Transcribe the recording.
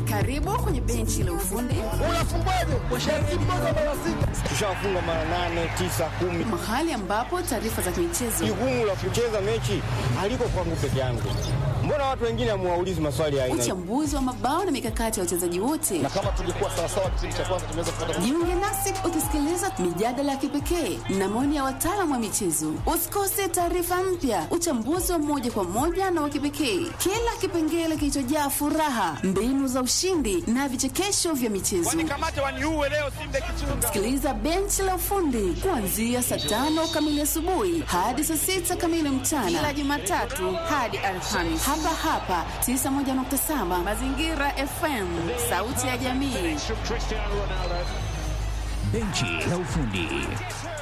Karibu kwenye benchi la ufundi, Unafungwaje? Sharti moja mara sita. Tushafunga mara nane, tisa, kumi. mahali ambapo taarifa za michezo, Jukumu la kucheza mechi haliko kwangu peke yangu. Mbona watu wengine hamuwaulizi maswali ya aina hii? uchambuzi wa mabao na mikakati ya wachezaji wote. Na kama tungekuwa sawasawa kipindi cha kwanza tungeweza kupata Jiunge nasi ukisikiliza mijadala ya kipekee na maoni ya wataalamu wa michezo. Usikose taarifa mpya, uchambuzi wa moja kwa moja na wa kipekee, kila kipengele kilichojaa furaha, mbinu za ushindi na vichekesho vya michezo. Wanikamate waniue leo Simba Kichunga. Sikiliza benchi la ufundi kuanzia saa tano kamili asubuhi hadi saa sita kamili mchana kila Jumatatu hadi Alhamisi hapa hapa 91.7 Mazingira FM, sauti ya jamii. Benchi la ufundi.